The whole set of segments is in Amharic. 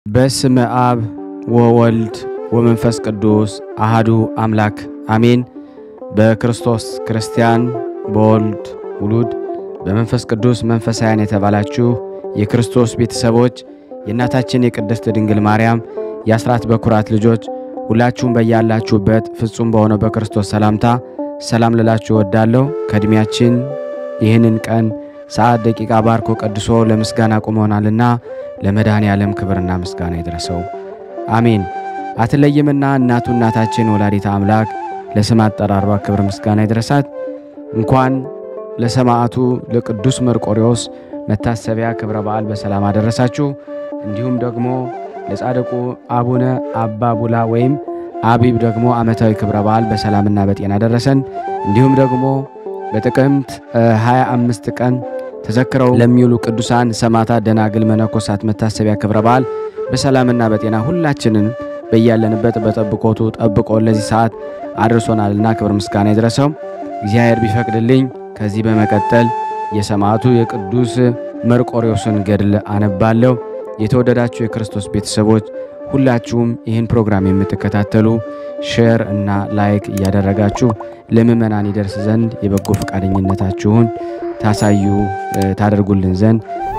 በስመ አብ ወወልድ ወመንፈስ ቅዱስ አሃዱ አምላክ አሜን። በክርስቶስ ክርስቲያን በወልድ ውሉድ በመንፈስ ቅዱስ መንፈሳውያን የተባላችሁ የክርስቶስ ቤተሰቦች የእናታችን የቅድስት ድንግል ማርያም የአስራት በኩራት ልጆች ሁላችሁም በያላችሁበት ፍጹም በሆነው በክርስቶስ ሰላምታ ሰላም ልላችሁ እወዳለሁ። ከዕድሜያችን ይህንን ቀን ሰዓት፣ ደቂቃ ባርኮ ቀድሶ ለምስጋና ቁሞናልና ለመድኃኔ ዓለም ክብርና ምስጋና ይድረሰው፣ አሜን። አትለይምና እናቱ እናታችን ወላዲተ አምላክ ለስም አጠራሯ ክብር ምስጋና ይድረሳት። እንኳን ለሰማዕቱ ለቅዱስ መርቆሬዎስ መታሰቢያ ክብረ በዓል በሰላም አደረሳችሁ። እንዲሁም ደግሞ ለጻድቁ አቡነ አባ ቡላ ወይም አቢብ ደግሞ ዓመታዊ ክብረ በዓል በሰላምና በጤና ደረሰን። እንዲሁም ደግሞ በጥቅምት 25 ቀን ተዘክረው ለሚውሉ ቅዱሳን ሰማዕታት፣ ደናግል፣ መነኮሳት መታሰቢያ ክብረ በዓል በሰላምና በጤና ሁላችንን በያለንበት በጠብቆቱ ጠብቆ ለዚህ ሰዓት አድርሶናልና ክብር ምስጋና ይድረሰው። እግዚአብሔር ቢፈቅድልኝ ከዚህ በመቀጠል የሰማዕቱ የቅዱስ መርቆሬዎስን ገድል አነባለሁ። የተወደዳችሁ የክርስቶስ ቤተሰቦች ሁላችሁም ይህን ፕሮግራም የምትከታተሉ ሼር እና ላይክ እያደረጋችሁ ለምእመናን ይደርስ ዘንድ የበጎ ፈቃደኝነታችሁን ታሳዩ ታደርጉልን ዘንድ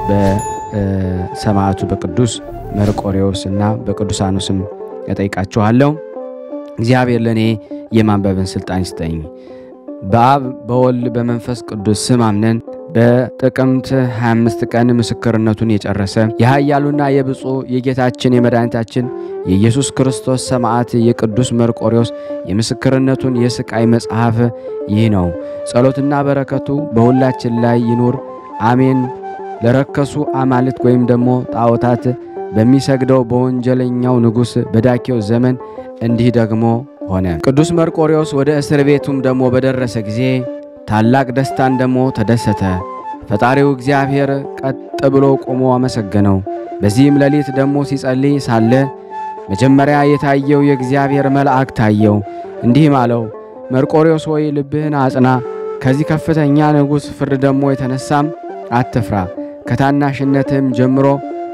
በሰማዕቱ በቅዱስ መርቆሬዎስ እና በቅዱሳኑ ስም እጠይቃችኋለሁ። እግዚአብሔር ለእኔ የማንበብን ስልጣን ይስጠኝ። በአብ በወልድ በመንፈስ ቅዱስ ስም አምነን በጥቅምት 25 ቀን ምስክርነቱን የጨረሰ የኃያሉና የብፁዕ የጌታችን የመድኃኒታችን የኢየሱስ ክርስቶስ ሰማዕት የቅዱስ መርቆሬዎስ የምስክርነቱን የስቃይ መጽሐፍ ይህ ነው። ጸሎትና በረከቱ በሁላችን ላይ ይኑር አሜን። ለረከሱ አማልክት ወይም ደግሞ ጣዖታት በሚሰግደው በወንጀለኛው ንጉሥ በዳኬው ዘመን እንዲህ ደግሞ ሆነ። ቅዱስ መርቆሬዎስ ወደ እስር ቤቱም ደግሞ በደረሰ ጊዜ ታላቅ ደስታን ደግሞ ተደሰተ። ፈጣሪው እግዚአብሔር ቀጥ ብሎ ቆሞ አመሰገነው። በዚህም ሌሊት ደግሞ ሲጸልይ ሳለ መጀመሪያ የታየው የእግዚአብሔር መልአክ ታየው፣ እንዲህም አለው፣ መርቆሬዎስ ሆይ ልብህን አጽና፣ ከዚህ ከፍተኛ ንጉሥ ፍርድ ደግሞ የተነሳም አትፍራ። ከታናሽነትህም ጀምሮ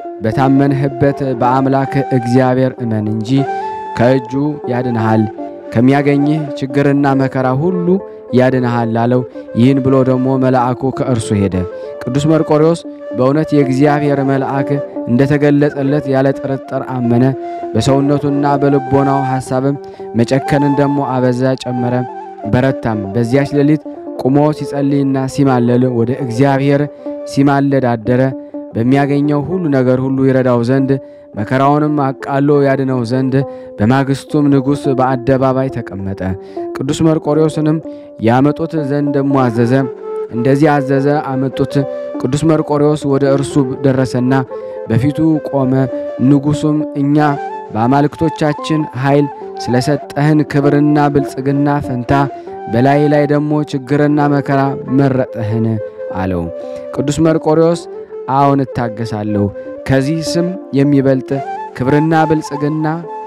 በታመንህበት በአምላክ እግዚአብሔር እመን እንጂ ከእጁ ያድንሃል ከሚያገኝህ ችግርና መከራ ሁሉ ያድንሃል አለው። ይህን ብሎ ደግሞ መልአኩ ከእርሱ ሄደ። ቅዱስ መርቆሬዎስ በእውነት የእግዚአብሔር መልአክ እንደተገለጸለት ያለ ጥርጥር አመነ። በሰውነቱና በልቦናው ሐሳብም መጨከንን ደግሞ አበዛ፣ ጨመረ፣ በረታም። በዚያች ሌሊት ቁሞ ሲጸልይና ሲማለል ወደ እግዚአብሔር ሲማለድ አደረ። በሚያገኘው ሁሉ ነገር ሁሉ ይረዳው ዘንድ መከራውንም አቃሎ ያድነው ዘንድ። በማግስቱም ንጉሥ በአደባባይ ተቀመጠ። ቅዱስ መርቆሬዎስንም ያመጡት ዘንድ ደሞ አዘዘ። እንደዚህ አዘዘ፣ አመጡት። ቅዱስ መርቆሬዎስ ወደ እርሱ ደረሰና በፊቱ ቆመ። ንጉሡም እኛ በአማልክቶቻችን ኃይል ስለሰጠህን ክብርና ብልጽግና ፈንታ በላይ ላይ ደግሞ ችግርና መከራ መረጠህን አለው። ቅዱስ መርቆሬዎስ አዎን እታገሳለሁ ከዚህ ስም የሚበልጥ ክብርና ብልጽግና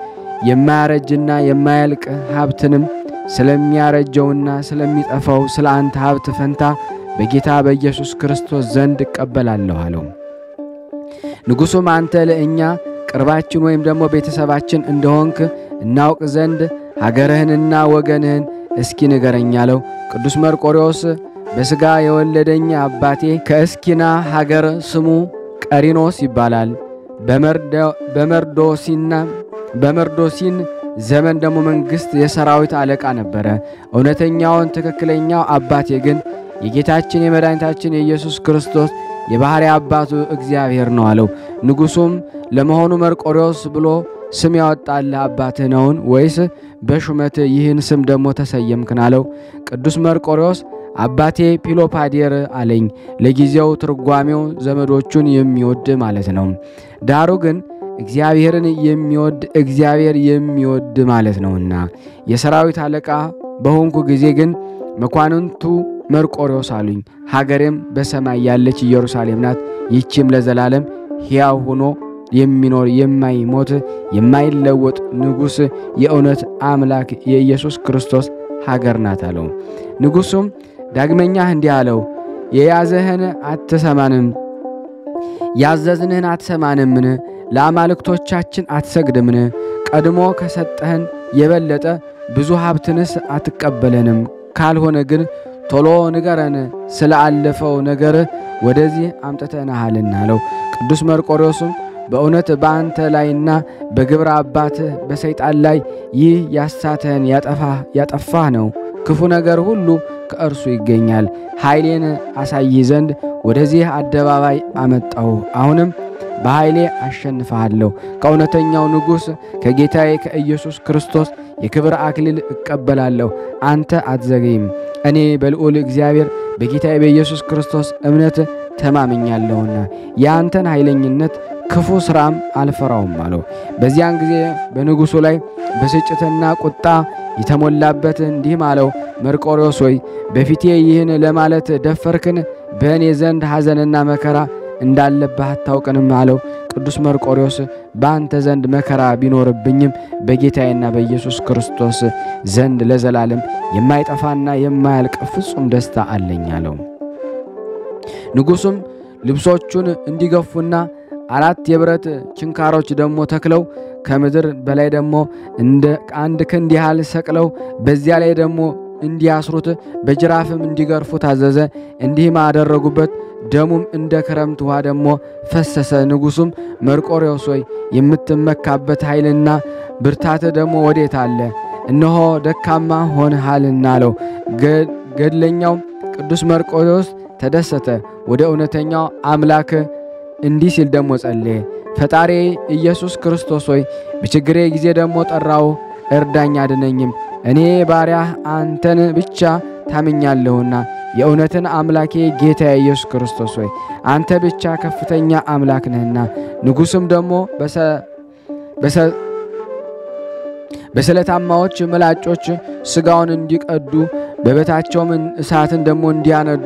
የማያረጅና የማያልቅ ሀብትንም ስለሚያረጀውና ስለሚጠፋው ስለ አንተ ሀብት ፈንታ በጌታ በኢየሱስ ክርስቶስ ዘንድ እቀበላለሁ አለው። ንጉሡም አንተ ለእኛ ቅርባችን ወይም ደግሞ ቤተሰባችን እንደሆንክ እናውቅ ዘንድ ሀገርህንና ወገንህን እስኪ ንገረኝ አለው። ቅዱስ መርቆሬዎስ በሥጋ የወለደኝ አባቴ ከእስኪና ሀገር ስሙ ቀሪኖስ ይባላል። በመርዶሲና በመርዶሲን ዘመን ደግሞ መንግሥት የሰራዊት አለቃ ነበረ። እውነተኛውን ትክክለኛው አባቴ ግን የጌታችን የመድኃኒታችን የኢየሱስ ክርስቶስ የባሕርይ አባቱ እግዚአብሔር ነው አለው። ንጉሡም ለመሆኑ መርቆሬዎስ ብሎ ስም ያወጣልህ አባትህ ነውን? ወይስ በሹመት ይህን ስም ደግሞ ተሰየምክን? አለው። ቅዱስ መርቆሬዎስ አባቴ ፒሎፓዴር አለኝ። ለጊዜው ትርጓሜው ዘመዶቹን የሚወድ ማለት ነው። ዳሩ ግን እግዚአብሔርን የሚወድ እግዚአብሔር የሚወድ ማለት ነውና የሰራዊት አለቃ በሆንኩ ጊዜ ግን መኳንንቱ መርቆሬዎስ አሉኝ። ሀገሬም በሰማይ ያለች ኢየሩሳሌም ናት። ይህችም ለዘላለም ሕያው ሆኖ የሚኖር የማይሞት የማይለወጥ ንጉሥ የእውነት አምላክ የኢየሱስ ክርስቶስ ሀገር ናት አለው። ንጉሡም ዳግመኛ እንዲህ አለው፣ የያዘህን አትሰማንም ያዘዝንህን አትሰማንምን? ለአማልክቶቻችን አትሰግድምን? ቀድሞ ከሰጠህን የበለጠ ብዙ ሀብትንስ አትቀበለንም? ካልሆነ ግን ቶሎ ንገረን፣ ስለ አለፈው ነገር ወደዚህ አምጥተንሃልና አለው። ቅዱስ መርቆሬዎስም በእውነት በአንተ ላይና በግብረ አባትህ በሰይጣን ላይ ይህ ያሳተህን ያጠፋህ ነው። ክፉ ነገር ሁሉ ከእርሱ ይገኛል። ኃይሌን አሳይ ዘንድ ወደዚህ አደባባይ አመጣሁ። አሁንም በኃይሌ አሸንፈሃለሁ። ከእውነተኛው ንጉሥ ከጌታዬ ከኢየሱስ ክርስቶስ የክብር አክሊል እቀበላለሁ። አንተ አትዘገይም። እኔ በልዑል እግዚአብሔር በጌታዬ በኢየሱስ ክርስቶስ እምነት ተማምኛለሁና የአንተን ኃይለኝነት ክፉ ሥራም አልፈራውም አለው። በዚያን ጊዜ በንጉሡ ላይ ብስጭትና ቁጣ የተሞላበት እንዲህም አለው፣ መርቆሬዎስ ሆይ በፊቴ ይህን ለማለት ደፈርክን? በእኔ ዘንድ ሐዘንና መከራ እንዳለብህ አታውቅንም አለው። ቅዱስ መርቆሬዎስ በአንተ ዘንድ መከራ ቢኖርብኝም በጌታዬና በኢየሱስ ክርስቶስ ዘንድ ለዘላለም የማይጠፋና የማያልቅ ፍጹም ደስታ አለኝ አለው። ንጉሡም ልብሶቹን እንዲገፉና አራት የብረት ችንካሮች ደግሞ ተክለው ከምድር በላይ ደግሞ እንደ አንድ ክንድ ያህል ሰቅለው በዚያ ላይ ደግሞ እንዲያስሩት በጅራፍም እንዲገርፉ ታዘዘ። እንዲህም አደረጉበት። ደሙም እንደ ክረምት ውሃ ደግሞ ፈሰሰ። ንጉሡም መርቆሬዎስ ሆይ የምትመካበት ኃይልና ብርታት ደግሞ ወዴት አለ? እነሆ ደካማ ሆንሃልና አለው። ገድለኛው ቅዱስ መርቆሬዎስ ተደሰተ። ወደ እውነተኛው አምላክ እንዲህ ሲል ደግሞ ጸለየ። ፈጣሪ ኢየሱስ ክርስቶስ ሆይ በችግሬ ጊዜ ደግሞ ጠራው፣ እርዳኝ፣ አድነኝም። እኔ ባሪያህ አንተን ብቻ ታምኛለሁና የእውነትን አምላኬ ጌታ ኢየሱስ ክርስቶስ ሆይ አንተ ብቻ ከፍተኛ አምላክ ነህና። ንጉሥም ደግሞ በስለታማዎች ምላጮች ሥጋውን እንዲቀዱ በበታቸውም እሳትን ደግሞ እንዲያነዱ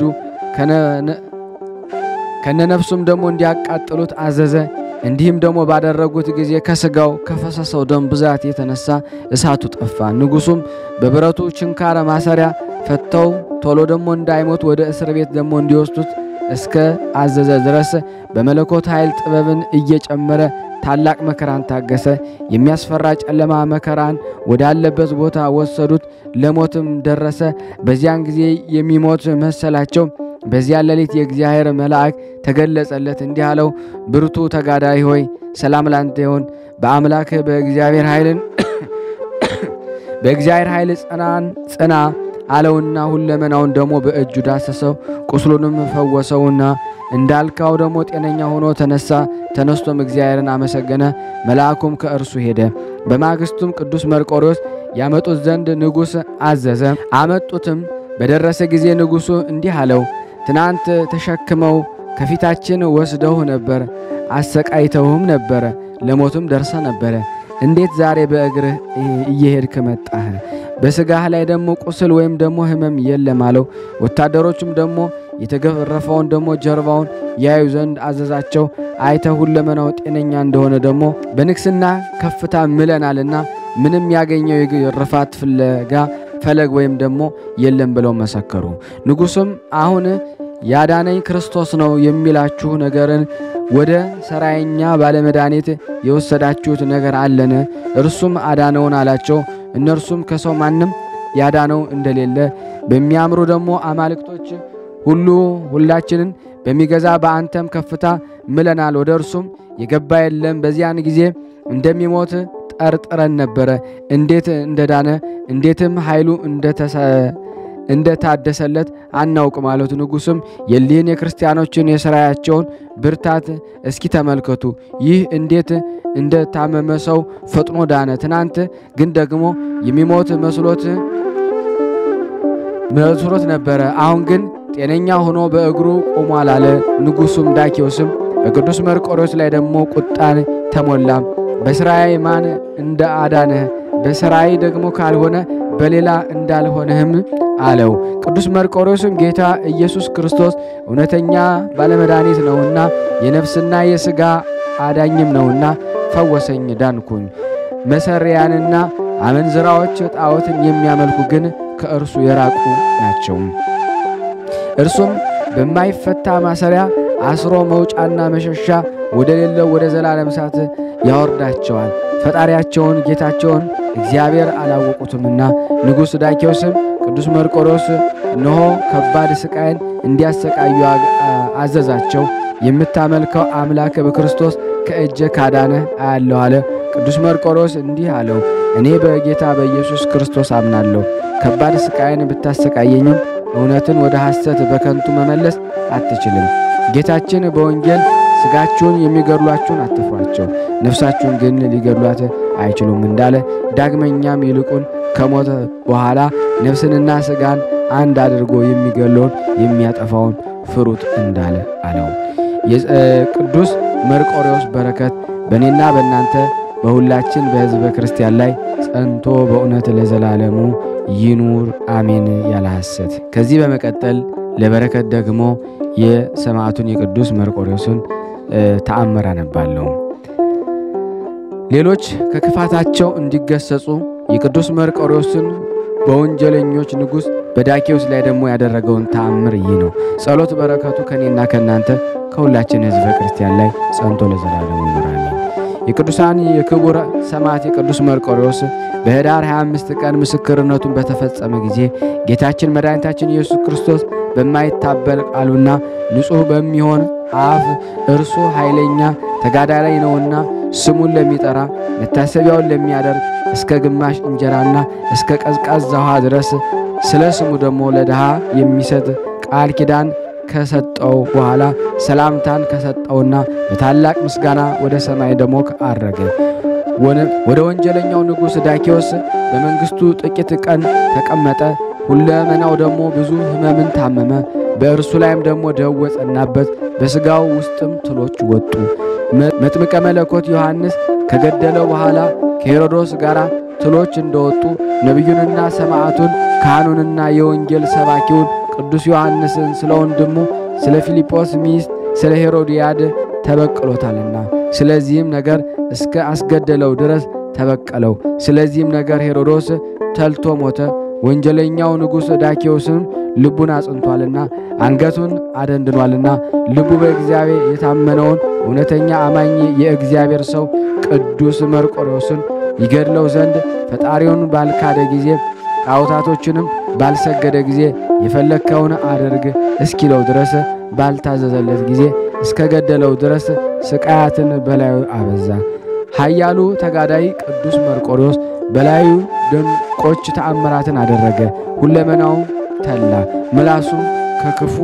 ከነነፍሱም ደግሞ እንዲያቃጥሉት አዘዘ። እንዲህም ደግሞ ባደረጉት ጊዜ ከሥጋው ከፈሰሰው ደም ብዛት የተነሳ እሳቱ ጠፋ። ንጉሡም በብረቱ ችንካረ ማሰሪያ ፈተው ቶሎ ደግሞ እንዳይሞት ወደ እስር ቤት ደግሞ እንዲወስዱት እስከ አዘዘ ድረስ በመለኮት ኃይል ጥበብን እየጨመረ ታላቅ መከራን ታገሰ። የሚያስፈራ ጨለማ መከራን ወዳለበት ቦታ ወሰዱት። ለሞትም ደረሰ። በዚያን ጊዜ የሚሞት መሰላቸው። በዚያ ሌሊት የእግዚአብሔር መልአክ ተገለጸለት፣ እንዲህ አለው፣ ብርቱ ተጋዳይ ሆይ ሰላም ላንተ ይሁን። በአምላክ በእግዚአብሔር ኃይልን በእግዚአብሔር ኃይል ጽናን ጽና አለውና ሁለመናውን ደግሞ በእጁ ዳሰሰው፣ ቁስሉንም ፈወሰውና እንዳልካው ደግሞ ጤነኛ ሆኖ ተነሳ። ተነስቶም እግዚአብሔርን አመሰገነ። መልአኩም ከእርሱ ሄደ። በማግስቱም ቅዱስ መርቆሬዎስ ያመጡት ዘንድ ንጉሥ አዘዘ። አመጡትም። በደረሰ ጊዜ ንጉሡ እንዲህ አለው፣ ትናንት ተሸክመው ከፊታችን ወስደው ነበር፣ አሰቃይተውህም ነበረ፣ ለሞትም ደርሰ ነበረ። እንዴት ዛሬ በእግርህ እየሄድክ መጣህ? በሥጋህ ላይ ደግሞ ቁስል ወይም ደግሞ ሕመም የለም አለው። ወታደሮቹም ደግሞ የተገረፈውን ደግሞ ጀርባውን ያዩ ዘንድ አዘዛቸው። አይተህ ሁለመናው ጤነኛ እንደሆነ ደግሞ በንግስና ከፍታ ምለናልና ምንም ያገኘው የግርፋት ፍለጋ ፈለግ ወይም ደግሞ የለም ብለው መሰከሩ። ንጉሡም አሁን ያዳነኝ ክርስቶስ ነው የሚላችሁ ነገርን ወደ ሰራየኛ ባለመድኃኒት የወሰዳችሁት ነገር አለን? እርሱም አዳነውን አላቸው። እነርሱም ከሰው ማንም ያዳነው እንደሌለ በሚያምሩ ደግሞ አማልክቶች ሁሉ ሁላችንን በሚገዛ በአንተም ከፍታ ምለናል። ወደ እርሱም የገባ የለም። በዚያን ጊዜ እንደሚሞት ጠርጥረን ነበረ። እንዴት እንደዳነ እንዴትም ኃይሉ እንደታደሰለት አናውቅ ማለቱ። ንጉሥም የሊህን የክርስቲያኖችን የሥራያቸውን ብርታት እስኪ ተመልከቱ። ይህ እንዴት እንደታመመ ሰው ፈጥኖ ዳነ። ትናንት ግን ደግሞ የሚሞት መስሎት መስሎት ነበረ። አሁን ግን ጤነኛ ሆኖ በእግሩ ቆሟል አለ። ንጉሡም ዳኪዎስም በቅዱስ መርቆሬዎስ ላይ ደግሞ ቁጣን ተሞላ። በሥራዬ ማን እንደ አዳነህ በሥራዬ ደግሞ ካልሆነ በሌላ እንዳልሆነህም አለው። ቅዱስ መርቆሬዎስም ጌታ ኢየሱስ ክርስቶስ እውነተኛ ባለመድኃኒት ነውና የነፍስና የሥጋ አዳኝም ነውና ፈወሰኝ፣ ዳንኩኝ። መሰሪያንና አመንዝራዎች ጣዖትን የሚያመልኩ ግን ከእርሱ የራቁ ናቸው። እርሱም በማይፈታ ማሰሪያ አስሮ መውጫና መሸሻ ወደ ሌለው ወደ ዘላለም እሳት ያወርዳቸዋል። ፈጣሪያቸውን ጌታቸውን እግዚአብሔር አላወቁትምና። ንጉሥ ዳኪዎስም ቅዱስ መርቆሬዎስ እነሆ ከባድ ስቃይን እንዲያሰቃዩ አዘዛቸው። የምታመልከው አምላክ በክርስቶስ ከእጀ ካዳነ አያለሁ አለ። ቅዱስ መርቆሬዎስ እንዲህ አለው፣ እኔ በጌታ በኢየሱስ ክርስቶስ አምናለሁ። ከባድ ስቃይን ብታሰቃየኝም እውነትን ወደ ሐሰት በከንቱ መመለስ አትችልም። ጌታችን በወንጌል ሥጋችሁን የሚገድሏችሁን አትፍሯቸው፣ ነፍሳችሁን ግን ሊገድሏት አይችሉም እንዳለ ዳግመኛም ይልቁን ከሞተ በኋላ ነፍስንና ሥጋን አንድ አድርጎ የሚገለውን የሚያጠፋውን ፍሩት እንዳለ አለው። የቅዱስ መርቆሬዎስ በረከት በእኔና በእናንተ በሁላችን በሕዝበ ክርስቲያን ላይ ጸንቶ በእውነት ለዘላለሙ ይኑር አሜን። ያለ ሐሰት። ከዚህ በመቀጠል ለበረከት ደግሞ የሰማዕቱን የቅዱስ መርቆሬዎስን ተአምር አነባለሁ። ሌሎች ከክፋታቸው እንዲገሰጹ የቅዱስ መርቆሬዎስን በወንጀለኞች ንጉሥ በዳኪዎስ ላይ ደግሞ ያደረገውን ተአምር ይህ ነው። ጸሎት በረከቱ ከእኔና ከእናንተ ከሁላችን ሕዝበ ክርስቲያን ላይ ጸንቶ ለዘላለሙ ይኑር አሜን። የቅዱሳን የክቡር ሰማዕት የቅዱስ መርቆሬዎስ በኅዳር 25 ቀን ምስክርነቱን በተፈጸመ ጊዜ ጌታችን መድኃኒታችን ኢየሱስ ክርስቶስ በማይታበል ቃሉና ንጹሕ በሚሆን አፍ እርሱ ኃይለኛ ተጋዳላይ ነውና ስሙን ለሚጠራ መታሰቢያውን ለሚያደርግ እስከ ግማሽ እንጀራና እስከ ቀዝቃዛ ውሃ ድረስ ስለ ስሙ ደግሞ ለድሃ የሚሰጥ ቃል ኪዳን ከሰጠው በኋላ ሰላምታን ከሰጠውና በታላቅ ምስጋና ወደ ሰማይ ደግሞ አረገ። ወደ ወንጀለኛው ንጉሥ ዳኪዎስ በመንግሥቱ ጥቂት ቀን ተቀመጠ። ሁለመናው ደግሞ ብዙ ሕመምን ታመመ። በእርሱ ላይም ደግሞ ደዌ ጸናበት። በሥጋው ውስጥም ትሎች ወጡ። መጥምቀ መለኮት ዮሐንስ ከገደለው በኋላ ከሄሮዶስ ጋር ትሎች እንደወጡ ነቢዩንና ሰማዕቱን ካህኑንና የወንጌል ሰባኪውን ቅዱስ ዮሐንስን ስለ ወንድሙ ስለ ፊልጶስ ሚስት ስለ ሄሮድያድ ተበቅሎታልና ስለዚህም ነገር እስከ አስገደለው ድረስ ተበቀለው። ስለዚህም ነገር ሄሮዶስ ተልቶ ሞተ። ወንጀለኛው ንጉሥ ዳኪዎስም ልቡን አጽንቷልና አንገቱን አደንድኗልና ልቡ በእግዚአብሔር የታመነውን እውነተኛ አማኝ የእግዚአብሔር ሰው ቅዱስ መርቆሬዎስን ይገድለው ዘንድ ፈጣሪውን ባልካደ ጊዜ ጣዖታቶችንም ባልሰገደ ጊዜ የፈለግከውን አድርግ እስኪለው ድረስ ባልታዘዘለት ጊዜ እስከ ገደለው ድረስ ስቃያትን በላዩ አበዛ። ኃያሉ ተጋዳይ ቅዱስ መርቆሬዎስ በላዩ ድንቆች ተአምራትን አደረገ። ሁለመናው ተላ፣ ምላሱም ከክፉ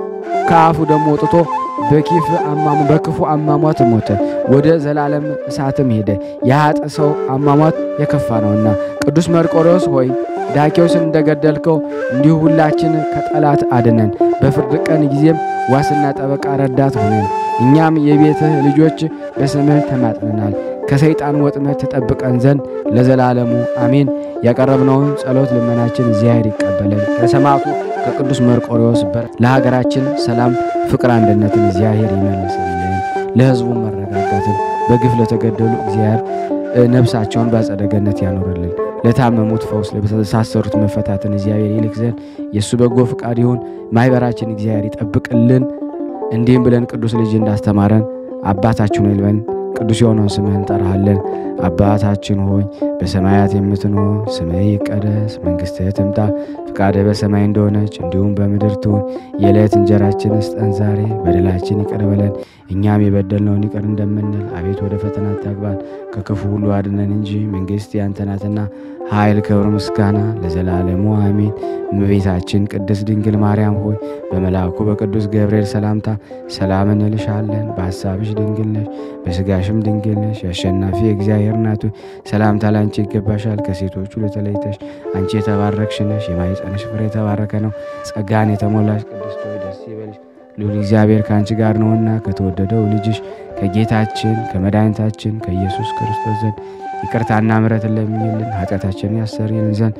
ከአፉ ደግሞ ወጥቶ በኪፍ አማሙ በክፉ አሟሟት ሞተ። ወደ ዘላለም እሳትም ሄደ። የኃጥ ሰው አሟሟት የከፋ ነውና። ቅዱስ መርቆሬዎስ ሆይ ዳኪዎስን እንደገደልከው እንዲሁ ሁላችን ከጠላት አድነን። በፍርድ ቀን ጊዜም ዋስና ጠበቃ ረዳት ሆነን እኛም የቤትህ ልጆች በስምህ ተማጥነናል። ከሰይጣን ወጥመድ ተጠብቀን ዘንድ ለዘላለሙ አሜን። ያቀረብነውን ጸሎት ልመናችን እግዚአብሔር ይቀበለን። ከሰማዕቱ ከቅዱስ መርቆሬዎስ በር ለሀገራችን ሰላም፣ ፍቅር፣ አንድነትን እግዚአብሔር ይመልስልን። ለሕዝቡ መረጋጋትን በግፍ ለተገደሉ እግዚአብሔር ነፍሳቸውን በአጸደ ገነት ያኖርልን። ለታመሙት ፈውስ፣ ለተሳሰሩት መፈታትን እግዚአብሔር ይልክ ዘንድ የእሱ በጎ ፍቃድ ይሁን። ማኅበራችን እግዚአብሔር ይጠብቅልን። እንዲህም ብለን ቅዱስ ልጅ እንዳስተማረን አባታችን ሆይ ብለን ቅዱስ የሆነውን ስምህን እንጠራሃለን። አባታችን ሆይ በሰማያት የምትኖር ስምህ ይቀደስ፣ መንግሥትህ ትምጣ፣ ፍቃድህ በሰማይ እንደሆነች እንዲሁም በምድር ትሁን። የዕለት እንጀራችንን ስጠን ዛሬ፣ በደላችን ይቅር በለን እኛም የበደልነውን ይቅር እንደምንል፣ አቤት ወደ ፈተና አታግባን፣ ከክፉ ሁሉ አድነን እንጂ መንግሥት ያንተ ናትና ኃይል፣ ክብር፣ ምስጋና ለዘላለሙ አሜን። እመቤታችን ቅድስት ድንግል ማርያም ሆይ በመልአኩ በቅዱስ ገብርኤል ሰላምታ ሰላም እንልሻለን። በሐሳብሽ ድንግል ነሽ፣ በሥጋሽም ድንግል ነሽ። የአሸናፊ እግዚአብሔር እናቱ ሰላምታ ላንቺ ይገባሻል። ከሴቶቹ ለተለይተሽ አንቺ የተባረክሽ ነሽ፣ የማኅፀንሽ ፍሬ የተባረከ ነው። ጸጋን የተሞላሽ ቅድስት ሆይ ደስ ይበልሽ፣ ልዑል እግዚአብሔር ከአንቺ ጋር ነውና ከተወደደው ልጅሽ ከጌታችን ከመድኃኒታችን ከኢየሱስ ክርስቶስ ዘንድ ይቅርታና ምሕረትን ለሚልን ኃጢአታችንን ያሰርይልን ዘንድ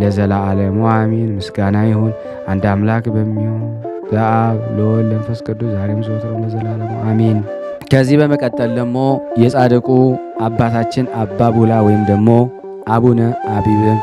ለዘላለሙ አሜን። ምስጋና ይሁን አንድ አምላክ በሚሆን በአብ ለወልድ ለመንፈስ ቅዱስ ዛሬም ዘወትርም ለዘላለሙ አሜን። ከዚህ በመቀጠል ደግሞ የጻድቁ አባታችን አባ ቡላ ወይም ደግሞ አቡነ አቢብን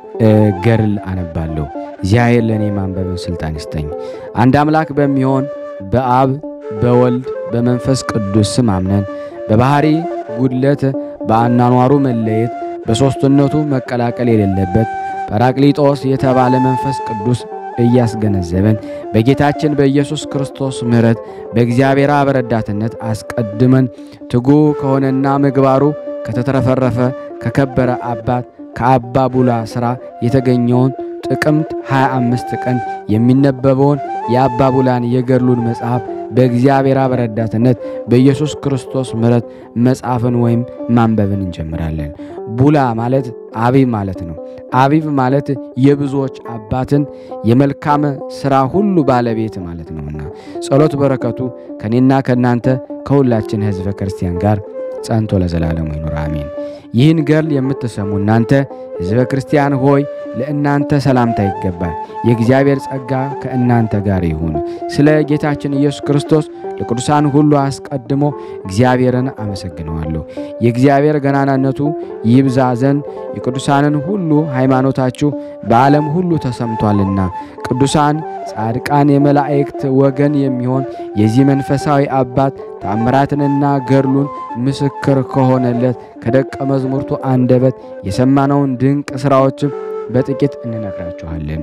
ገድል አነባለሁ። እግዚአብሔር ለእኔ ማንበብን ስልጣን ይስጠኝ። አንድ አምላክ በሚሆን በአብ በወልድ በመንፈስ ቅዱስ ስም አምነን በባህሪ ጉድለት በአናኗሩ መለየት በሦስትነቱ መቀላቀል የሌለበት ጰራቅሊጦስ የተባለ መንፈስ ቅዱስ እያስገነዘበን በጌታችን በኢየሱስ ክርስቶስ ምሕረት በእግዚአብሔር አብ ረዳትነት አስቀድመን ትጉ ከሆነና ምግባሩ ከተትረፈረፈ ከከበረ አባት ከአባ ቡላ ሥራ የተገኘውን ጥቅምት 25 ቀን የሚነበበውን የአባ ቡላን የገድሉን መጽሐፍ በእግዚአብሔር አብ ረዳትነት በኢየሱስ ክርስቶስ ምሕረት መጻፍን ወይም ማንበብን እንጀምራለን። ቡላ ማለት አቢብ ማለት ነው። አቢብ ማለት የብዙዎች አባትን የመልካም ሥራ ሁሉ ባለቤት ማለት ነውና ጸሎት በረከቱ ከኔና ከእናንተ ከሁላችን ሕዝበ ክርስቲያን ጋር ጸንቶ ለዘላለሙ ይኑር አሜን። ይህን ገድል የምትሰሙ እናንተ ሕዝበ ክርስቲያን ሆይ ለእናንተ ሰላምታ ይገባል። የእግዚአብሔር ጸጋ ከእናንተ ጋር ይሁን። ስለ ጌታችን ኢየሱስ ክርስቶስ ለቅዱሳን ሁሉ አስቀድሞ እግዚአብሔርን አመሰግነዋለሁ። የእግዚአብሔር ገናናነቱ ይብዛ ዘንድ የቅዱሳንን ሁሉ ሃይማኖታችሁ በዓለም ሁሉ ተሰምቷልና ቅዱሳን ጻድቃን የመላእክት ወገን የሚሆን የዚህ መንፈሳዊ አባት ተአምራትንና ገድሉን ምስክር ከሆነለት ከደቀ መዝሙርቱ አንደበት የሰማነውን ድንቅ ሥራዎችም በጥቂት እንነግራችኋለን።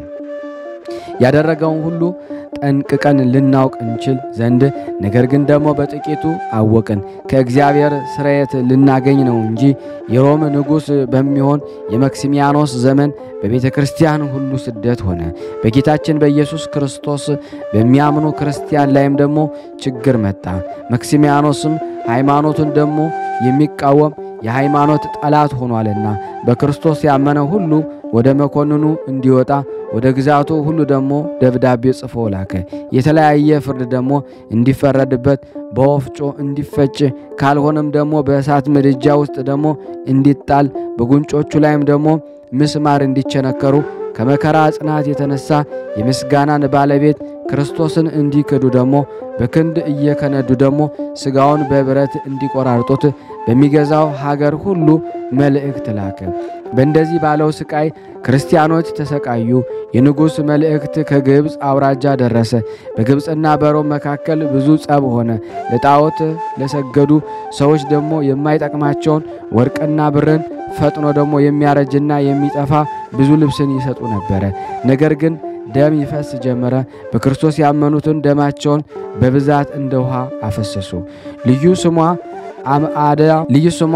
ያደረገውን ሁሉ ጠንቅቀን ልናውቅ እንችል ዘንድ ነገር ግን ደግሞ በጥቂቱ አወቅን፣ ከእግዚአብሔር ስርየት ልናገኝ ነው እንጂ የሮም ንጉሥ በሚሆን የመክሲሚያኖስ ዘመን በቤተ ክርስቲያን ሁሉ ስደት ሆነ። በጌታችን በኢየሱስ ክርስቶስ በሚያምኑ ክርስቲያን ላይም ደግሞ ችግር መጣ። መክሲሚያኖስም ሃይማኖቱን ደግሞ የሚቃወም የሃይማኖት ጠላት ሆኗልና በክርስቶስ ያመነ ሁሉ ወደ መኮንኑ እንዲወጣ ወደ ግዛቱ ሁሉ ደግሞ ደብዳቤ ጽፎ ላከ። የተለያየ ፍርድ ደግሞ እንዲፈረድበት በወፍጮ እንዲፈጭ ካልሆነም ደግሞ በእሳት ምድጃ ውስጥ ደግሞ እንዲጣል በጉንጮቹ ላይም ደግሞ ምስማር እንዲቸነከሩ ከመከራ ጽናት የተነሳ የምስጋናን ባለቤት ክርስቶስን እንዲክዱ ደግሞ በክንድ እየከነዱ ደግሞ ሥጋውን በብረት እንዲቆራርጡት በሚገዛው ሀገር ሁሉ መልእክት ላከ። በእንደዚህ ባለው ስቃይ ክርስቲያኖች ተሰቃዩ። የንጉሥ መልእክት ከግብፅ አውራጃ ደረሰ። በግብፅና በሮም መካከል ብዙ ጸብ ሆነ። ለጣዖት ለሰገዱ ሰዎች ደግሞ የማይጠቅማቸውን ወርቅና ብርን ፈጥኖ ደግሞ የሚያረጅና የሚጠፋ ብዙ ልብስን ይሰጡ ነበረ። ነገር ግን ደም ይፈስ ጀመረ። በክርስቶስ ያመኑትን ደማቸውን በብዛት እንደ ውሃ አፈሰሱ። ልዩ ስሟ አምአደ ልዩ ስሟ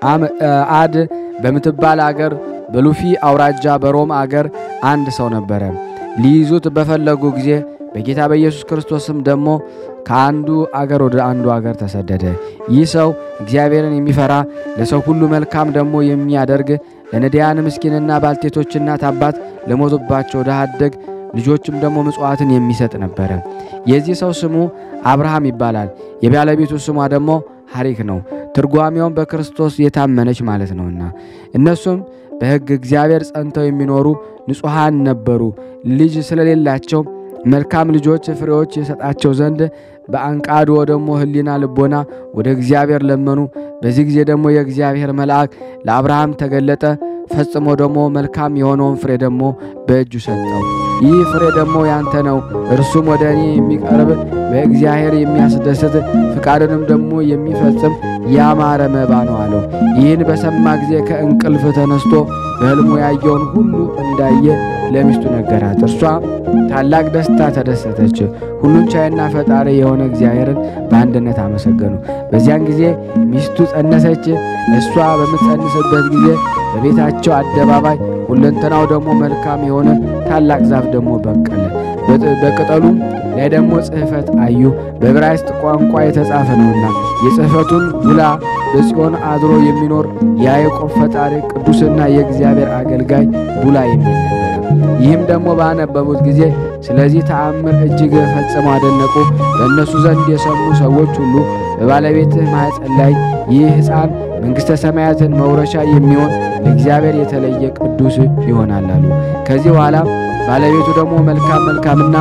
አምአድ በምትባል አገር በሉፊ አውራጃ በሮም አገር አንድ ሰው ነበረ። ሊይዙት በፈለጉ ጊዜ በጌታ በኢየሱስ ክርስቶስም ደግሞ ከአንዱ አገር ወደ አንዱ አገር ተሰደደ። ይህ ሰው እግዚአብሔርን የሚፈራ ለሰው ሁሉ መልካም ደግሞ የሚያደርግ ለነዳያን ምስኪንና ባልቴቶች እናት አባት ለሞቱባቸው ድሃ አደግ ልጆችም ደግሞ ምጽዋትን የሚሰጥ ነበረ። የዚህ ሰው ስሙ አብርሃም ይባላል። የባለቤቱ ስሟ ደግሞ ሐሪክ ነው። ትርጓሜውም በክርስቶስ የታመነች ማለት ነውና እነሱም በሕግ እግዚአብሔር ጸንተው የሚኖሩ ንጹሐን ነበሩ። ልጅ ስለሌላቸው መልካም ልጆች ፍሬዎች የሰጣቸው ዘንድ በአንቃድዎ ደግሞ ሕሊና ልቦና ወደ እግዚአብሔር ለመኑ። በዚህ ጊዜ ደግሞ የእግዚአብሔር መልአክ ለአብርሃም ተገለጠ። ፈጽሞ ደግሞ መልካም የሆነውን ፍሬ ደግሞ በእጁ ሰጠው። ይህ ፍሬ ደግሞ ያንተ ነው፣ እርሱም ወደ እኔ የሚቀርብ በእግዚአብሔር የሚያስደስት ፍቃድንም ደግሞ የሚፈጽም ያማረ መባ ነው አለው። ይህን በሰማ ጊዜ ከእንቅልፍ ተነስቶ በሕልሙ ያየውን ሁሉ እንዳየ ለሚስቱ ነገራት። እርሷ ታላቅ ደስታ ተደሰተች። ሁሉን ቻይና ፈጣሪ የሆነ እግዚአብሔርን በአንድነት አመሰገኑ። በዚያን ጊዜ ሚስቱ ጸነሰች። እሷ በምትጸንስበት ጊዜ በቤታቸው አደባባይ ሁለንተናው ደግሞ መልካም የሆነ ታላቅ ዛፍ ደግሞ በቀለ። በቅጠሉም ላይ ደግሞ ጽሕፈት አዩ። በዕብራይስጥ ቋንቋ የተጻፈ ነውና የጽሕፈቱን ውላ በጽዮን አድሮ የሚኖር የያዕቆብ ፈጣሪ ቅዱስና የእግዚአብሔር አገልጋይ ቡላ የሚል ነበረ። ይህም ደግሞ ባነበቡት ጊዜ ስለዚህ ተአምር እጅግ ፈጽመው አደነቁ። በእነሱ ዘንድ የሰሙ ሰዎች ሁሉ በባለቤትህ ማኅፀን ላይ ይህ ሕፃን መንግሥተ ሰማያትን መውረሻ የሚሆን ለእግዚአብሔር የተለየ ቅዱስ ይሆናል አሉ። ከዚህ በኋላ ባለቤቱ ደግሞ መልካም መልካምና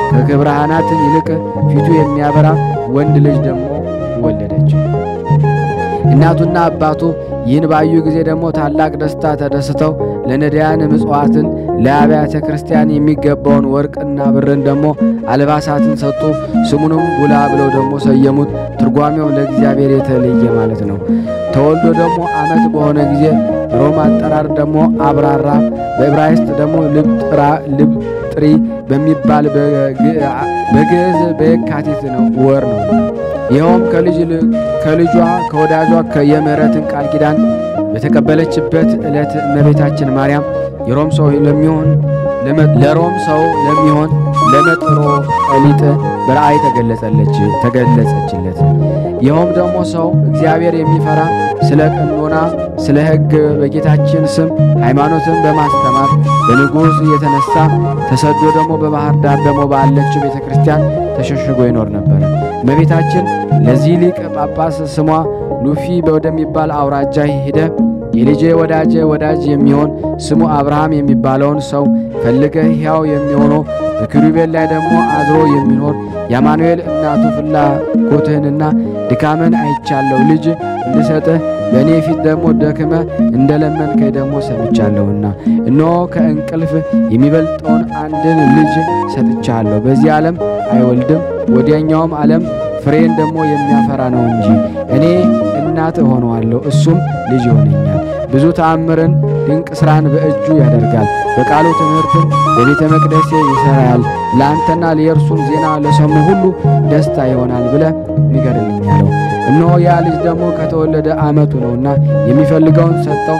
ከብርሃናት ይልቅ ፊቱ የሚያበራ ወንድ ልጅ ደግሞ ወለደች። እናቱና አባቱ ይህን ባዩ ጊዜ ደግሞ ታላቅ ደስታ ተደስተው ለነዳያን ምጽዋትን፣ ለአብያተ ክርስቲያን የሚገባውን ወርቅና ብርን ደግሞ አልባሳትን ሰጡ። ስሙንም ቡላ ብለው ደግሞ ሰየሙት። ትርጓሜውም ለእግዚአብሔር የተለየ ማለት ነው። ተወልዶ ደግሞ ዓመት በሆነ ጊዜ ሮም አጠራር ደግሞ አብራራ፣ በዕብራይስጥ ደግሞ ልብጥሪ በሚባል በግዕዝ በየካቲት ነው ወር ነው። ይኸውም ከልጇ ከወዳጇ የምሕረትን ቃል ኪዳን በተቀበለችበት ዕለት እመቤታችን ማርያም የሮም ሰው ለሚሆን ለሮም ሰው ለሚሆን ለመጥሮ ጠሊጥ በራእይ ተገለጸለች ተገለጸችለት። ይኸውም ደግሞ ሰው እግዚአብሔር የሚፈራ ስለ ቀኖና ስለ ሕግ በጌታችን ስም ሃይማኖትን በማስተማር በንጉሥ የተነሳ ተሰዶ ደግሞ በባህር ዳር ደግሞ ባለችው ቤተ ክርስቲያን ተሸሽጎ ይኖር ነበር። እመቤታችን ለዚህ ሊቅ ጳጳስ ስሟ ሉፊ ወደሚባል አውራጃ ሄደ የልጄ ወዳጄ ወዳጅ የሚሆን ስሙ አብርሃም የሚባለውን ሰው ፈልገ ሕያው የሚሆነው በኪሩቤል ላይ ደግሞ አድሮ የሚኖር የአማኑኤል እናቱ ፍላጎትህንና ድካምን አይቻለሁ። ልጅ እንድሰጥህ በእኔ ፊት ደግሞ ደክመ እንደ ለመንከኝ ደግሞ ሰምቻለሁና እነሆ ከእንቅልፍ የሚበልጠውን አንድን ልጅ ሰጥቻለሁ። በዚህ ዓለም አይወልድም፣ ወዲያኛውም ዓለም ፍሬን ደግሞ የሚያፈራ ነው እንጂ እኔ እናት እሆነዋለሁ፣ እሱም ልጅ ይሆነኛል። ብዙ ተአምርን ድንቅ ሥራን በእጁ ያደርጋል። በቃሉ ትምህርትን በቤተ መቅደሴ ይሠራል። ለአንተና ለየእርሱን ዜና ለሰሙ ሁሉ ደስታ ይሆናል ብለ ንገርልኝ አለው። እነሆ ያ ልጅ ደግሞ ከተወለደ ዓመቱ ነውና የሚፈልገውን ሰጠው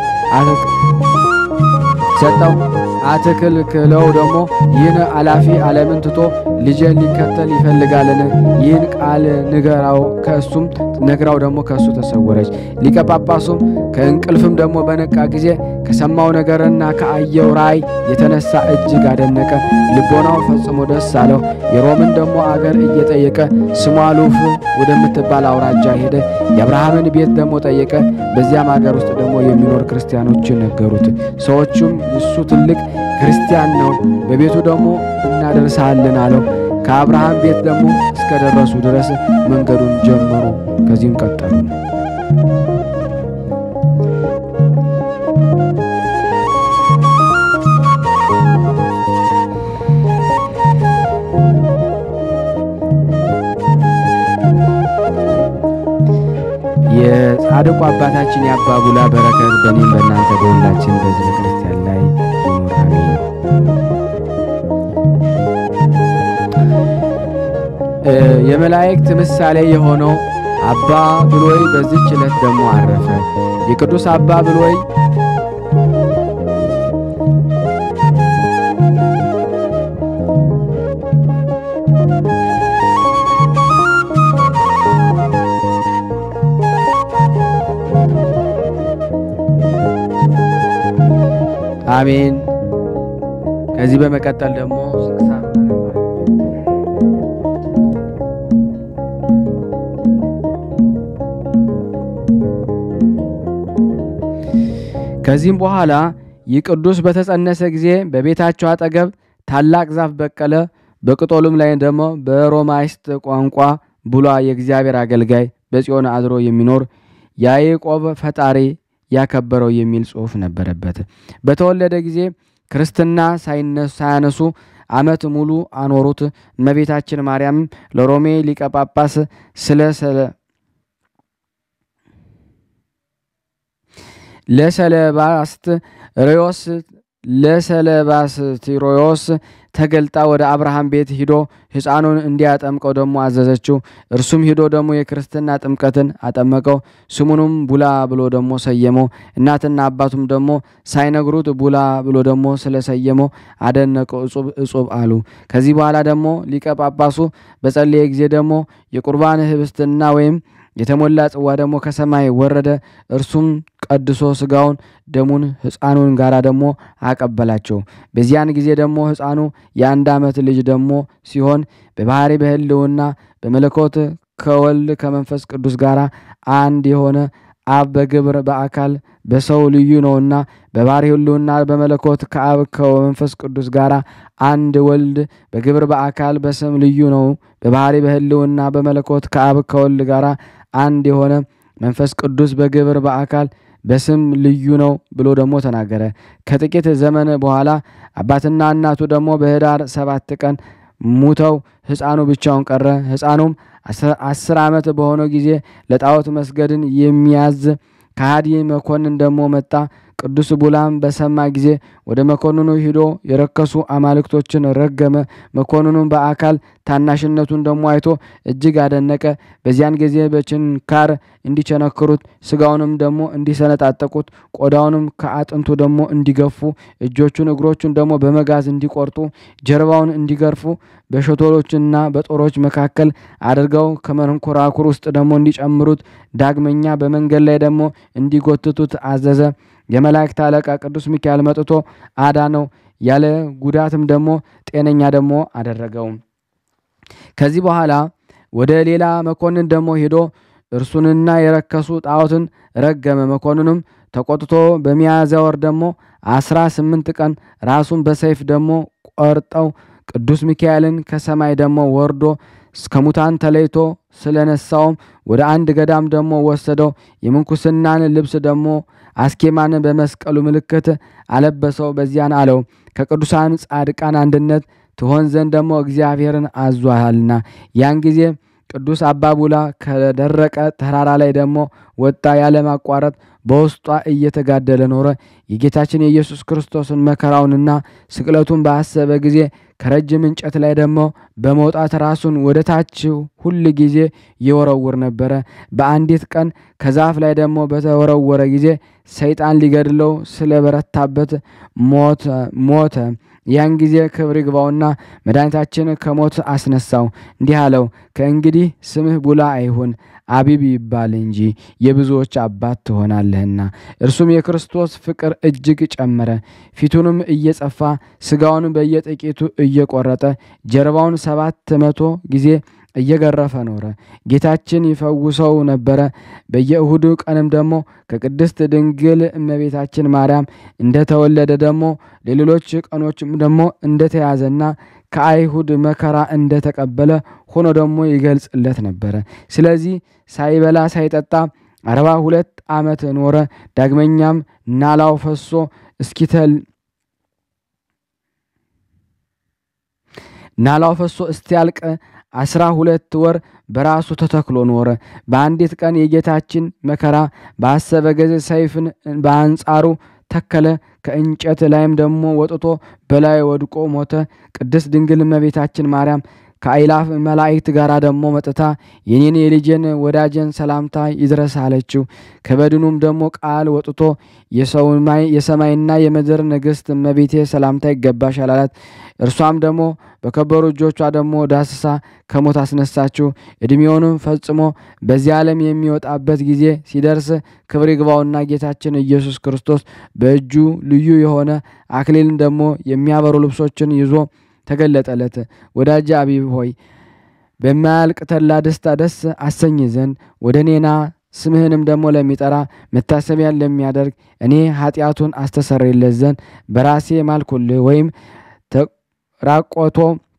ሰጠው አትክልክለው ደግሞ ይህን አላፊ ዓለምን ትቶ ልጄን ሊከተል ይፈልጋልን? ይህን ቃል ንገራው። ከእሱም ነግራው ደግሞ ከእሱ ተሰወረች። ሊቀ ጳጳሱም ከእንቅልፍም ደግሞ በነቃ ጊዜ ከሰማው ነገርና ከአየው ራእይ የተነሳ እጅግ አደነቀ። ልቦናው ፈጽሞ ደስ አለው። የሮምን ደግሞ አገር እየጠየቀ ስሟ ሉፍ ወደምትባል አውራጃ ሄደ። የአብርሃምን ቤት ደግሞ ጠየቀ። በዚያም አገር ውስጥ ደግሞ የሚኖር ክርስቲያኖችን ነገሩት። ሰዎቹም እሱ ትልቅ ክርስቲያን ነው፣ በቤቱ ደግሞ እናደርሳለን አለው። ከአብርሃም ቤት ደግሞ እስከ ደረሱ ድረስ መንገዱን ጀመሩ። ከዚህም ቀጠሉ። የጻድቁ አባታችን የአባ ቡላ በረከት በእኔም በእናንተ በሁላችን በሕዝበ ክርስቲያን ላይ ይኑር አሜን። የመላእክት ምሳሌ የሆነው አባ ብሎይ በዚህች ዕለት ደግሞ አረፈ። የቅዱስ አባ ብሎይ አሜን። ከዚህ በመቀጠል ደግሞ ስንክሳር ከዚህም በኋላ ይህ ቅዱስ በተጸነሰ ጊዜ በቤታቸው አጠገብ ታላቅ ዛፍ በቀለ። በቅጠሉም ላይ ደግሞ በሮማይስጥ ቋንቋ ቡላ የእግዚአብሔር አገልጋይ በጽዮን አድሮ የሚኖር ያዕቆብ ፈጣሪ ያከበረው የሚል ጽሑፍ ነበረበት። በተወለደ ጊዜ ክርስትና ሳያነሱ ዓመት ሙሉ አኖሩት። እመቤታችን ማርያም ለሮሜ ሊቀ ጳጳስ ስለ ለሰለባስት ሪዮስ ለሰለባስቲሮዮስ ተገልጣ ወደ አብርሃም ቤት ሂዶ ሕፃኑን እንዲያጠምቀው ደግሞ አዘዘችው። እርሱም ሂዶ ደግሞ የክርስትና ጥምቀትን አጠመቀው። ስሙንም ቡላ ብሎ ደግሞ ሰየመው። እናትና አባቱም ደግሞ ሳይነግሩት ቡላ ብሎ ደግሞ ስለሰየመው አደነቀው፣ እጹብ እጹብ አሉ። ከዚህ በኋላ ደግሞ ሊቀ ጳጳሱ በጸለየ ጊዜ ደግሞ የቁርባን ህብስትና ወይም የተሞላ ጽዋ ደግሞ ከሰማይ ወረደ። እርሱም ቀድሶ ስጋውን ደሙን ሕፃኑን ጋራ ደግሞ አቀበላቸው። በዚያን ጊዜ ደግሞ ሕፃኑ የአንድ ዓመት ልጅ ደግሞ ሲሆን በባህሪ በህልውና በመለኮት ከወልድ ከመንፈስ ቅዱስ ጋር አንድ የሆነ አብ በግብር በአካል በሰው ልዩ ነውና በባህሪ ህልውና በመለኮት ከአብ ከመንፈስ ቅዱስ ጋር አንድ ወልድ በግብር በአካል በስም ልዩ ነው። በባህሪ በህልውና በመለኮት ከአብ ከወልድ ጋር አንድ የሆነ መንፈስ ቅዱስ በግብር በአካል በስም ልዩ ነው ብሎ ደግሞ ተናገረ። ከጥቂት ዘመን በኋላ አባትና እናቱ ደግሞ በኅዳር ሰባት ቀን ሙተው ሕፃኑ ብቻውን ቀረ። ሕፃኑም አስር ዓመት በሆነው ጊዜ ለጣዖት መስገድን የሚያዝ ከሃዲ መኮንን ደግሞ መጣ። ቅዱስ ቡላም በሰማ ጊዜ ወደ መኮንኑ ሂዶ የረከሱ አማልክቶችን ረገመ። መኮንኑም በአካል ታናሽነቱን ደግሞ አይቶ እጅግ አደነቀ። በዚያን ጊዜ በችንካር እንዲቸነክሩት፣ ስጋውንም ደግሞ እንዲሰነጣጠቁት፣ ቆዳውንም ከአጥንቱ ደግሞ እንዲገፉ፣ እጆቹን እግሮቹን ደግሞ በመጋዝ እንዲቆርጡ፣ ጀርባውን እንዲገርፉ፣ በሸቶሎችና በጦሮች መካከል አድርገው ከመንኮራኩር ውስጥ ደግሞ እንዲጨምሩት፣ ዳግመኛ በመንገድ ላይ ደግሞ እንዲጎትቱት አዘዘ። የመላእክት አለቃ ቅዱስ ሚካኤል መጥቶ አዳነው። ያለ ጉዳትም ደግሞ ጤነኛ ደግሞ አደረገው። ከዚህ በኋላ ወደ ሌላ መኮንን ደግሞ ሄዶ እርሱንና የረከሱ ጣዖትን ረገመ። መኮንኑም ተቆጥቶ በሚያዝያ ወር ደግሞ አስራ ስምንት ቀን ራሱን በሰይፍ ደግሞ ቆርጠው ቅዱስ ሚካኤልን ከሰማይ ደግሞ ወርዶ ከሙታን ተለይቶ ስለነሳውም ወደ አንድ ገዳም ደግሞ ወሰደው። የምንኩስናን ልብስ ደግሞ አስኬማን በመስቀሉ ምልክት አለበሰው። በዚያን አለው ከቅዱሳን ጻድቃን አንድነት ትሆን ዘንድ ደግሞ እግዚአብሔርን አዟልና። ያን ጊዜ ቅዱስ አባ ቡላ ከደረቀ ተራራ ላይ ደግሞ ወጣ። ያለማቋረጥ በውስጧ እየተጋደለ ኖረ። የጌታችን የኢየሱስ ክርስቶስን መከራውንና ስቅለቱን ባሰበ ጊዜ ከረጅም እንጨት ላይ ደግሞ በመውጣት ራሱን ወደ ታች ሁል ጊዜ ይወረውር ነበረ። በአንዲት ቀን ከዛፍ ላይ ደግሞ በተወረወረ ጊዜ ሰይጣን ሊገድለው ስለበረታበት ሞተ። ያን ጊዜ ክብር ይግባውና መድኃኒታችን ከሞት አስነሳው። እንዲህ አለው፣ ከእንግዲህ ስምህ ቡላ አይሁን አቢብ ይባል እንጂ የብዙዎች አባት ትሆናለህና። እርሱም የክርስቶስ ፍቅር እጅግ ጨመረ። ፊቱንም እየጸፋ ስጋውን በየጥቂቱ እየቆረጠ ጀርባውን ሰባት መቶ ጊዜ እየገረፈ ኖረ። ጌታችን ይፈውሰው ነበረ። በየእሁዱ ቀንም ደግሞ ከቅድስት ድንግል እመቤታችን ማርያም እንደተወለደ ደግሞ ለሌሎች ቀኖችም ደግሞ እንደተያዘና ከአይሁድ መከራ እንደተቀበለ ሆኖ ደግሞ ይገልጽለት ነበረ። ስለዚህ ሳይበላ ሳይጠጣ አርባ ሁለት ዓመት ኖረ። ዳግመኛም ናላው ፈሶ እስኪተል ናላው ፈሶ እስቲያልቅ አስራ ሁለት ወር በራሱ ተተክሎ ኖረ። በአንዲት ቀን የጌታችን መከራ ባሰበ ጊዜ ሰይፍን በአንጻሩ ተከለ። ከእንጨት ላይም ደግሞ ወጥቶ በላይ ወድቆ ሞተ። ቅድስት ድንግል እመቤታችን ማርያም ከአይላፍ መላእክት ጋር ደግሞ መጥታ የኔን የልጄን ወዳጀን ሰላምታ ይድረስ አለችው። ከበድኑም ደግሞ ቃል ወጥቶ የሰማይና የምድር ንግሥት እመቤቴ ሰላምታ ይገባሻል አላት። እርሷም ደግሞ በከበሩ እጆቿ ደግሞ ዳስሳ ከሞት አስነሳችው። ዕድሜውንም ፈጽሞ በዚህ ዓለም የሚወጣበት ጊዜ ሲደርስ ክብር ይግባውና ጌታችን ኢየሱስ ክርስቶስ በእጁ ልዩ የሆነ አክሊልን ደግሞ የሚያበሩ ልብሶችን ይዞ ተገለጠለት። ወዳጅ አቢብ ሆይ በማያልቅ ተድላ ደስታ ደስ አሰኝ ዘንድ ወደ እኔና ስምህንም ደግሞ ለሚጠራ መታሰቢያን ለሚያደርግ እኔ ኃጢአቱን አስተሰርይለት ዘንድ በራሴ ማልኩልህ ወይም ተራቆቶ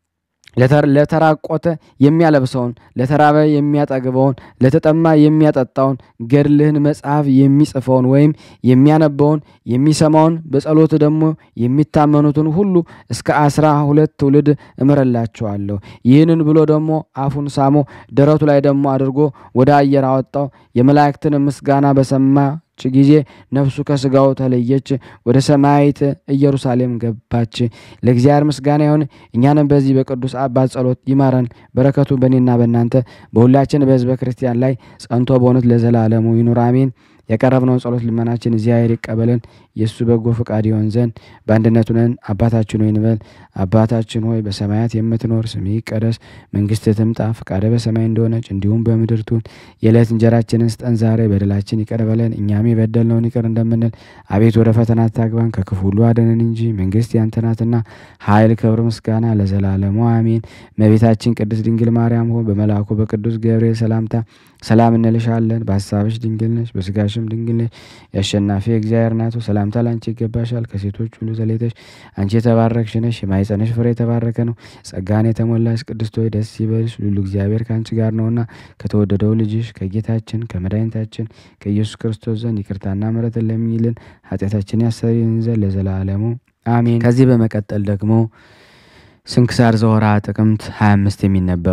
ለተራቆተ የሚያለብሰውን ለተራበ የሚያጠግበውን ለተጠማ የሚያጠጣውን ገድልህን መጽሐፍ የሚጽፈውን ወይም የሚያነበውን የሚሰማውን በጸሎት ደግሞ የሚታመኑትን ሁሉ እስከ አስራ ሁለት ትውልድ እምረላቸዋለሁ። ይህንን ብሎ ደግሞ አፉን ሳሞ ደረቱ ላይ ደግሞ አድርጎ ወደ አየር አወጣው። የመላእክትን ምስጋና በሰማ ጊዜ ነፍሱ ከስጋው ተለየች፣ ወደ ሰማያዊት ኢየሩሳሌም ገባች። ለእግዚአብሔር ምስጋና ይሁን። እኛንም በዚህ በቅዱስ አባት ጸሎት ይማረን። በረከቱ በእኔና በእናንተ በሁላችን በሕዝበ ክርስቲያን ላይ ጸንቶ በእውነት ለዘላለሙ ይኑር አሜን። የቀረብነውን ጸሎት ልመናችን እግዚአብሔር ይቀበለን፣ የእሱ በጎ ፈቃድ ይሆን ዘንድ በአንድነቱ ነን። አባታችን ሆይ እንበል። አባታችን ሆይ በሰማያት የምትኖር ስምህ ይቀደስ፣ መንግስትህ ትምጣ፣ ፈቃድህ በሰማይ እንደሆነች እንዲሁም በምድር ትሁን። የዕለት እንጀራችንን ስጠን ዛሬ፣ በደላችን ይቅር በለን እኛም የበደልነውን ይቅር እንደምንል። አቤት ወደ ፈተና አታግባን፣ ከክፉ ሁሉ አድነን እንጂ መንግስት ያንተ ናትና፣ ኃይል፣ ክብር፣ ምስጋና ለዘላለሙ አሜን። እመቤታችን ቅድስት ድንግል ማርያም ሆይ በመልአኩ በቅዱስ ገብርኤል ሰላምታ ሰላም እንልሻለን። በሀሳብሽ ድንግል ነሽ፣ በስጋሽም በማኅፀንሽም ድንግል ነሽ። የአሸናፊ እግዚአብሔር እናቱ ሰላምታ ላንቺ ይገባሻል። ከሴቶች ሁሉ ተለይተሽ አንቺ የተባረክሽ ነሽ፣ የማኅፀንሽ ፍሬ የተባረከ ነው። ጸጋን የተሞላሽ ቅድስት ሆይ ደስ ይበልሽ፣ ሉሉ እግዚአብሔር ከአንቺ ጋር ነውና ከተወደደው ልጅሽ ከጌታችን ከመድኃኒታችን ከኢየሱስ ክርስቶስ ዘንድ ይቅርታና ምሕረትን ለምኝልን ኃጢአታችን ያሰሪን ዘንድ ለዘላለሙ አሜን። ከዚህ በመቀጠል ደግሞ ስንክሳር ዘወርኀ ጥቅምት 25 የሚነበብ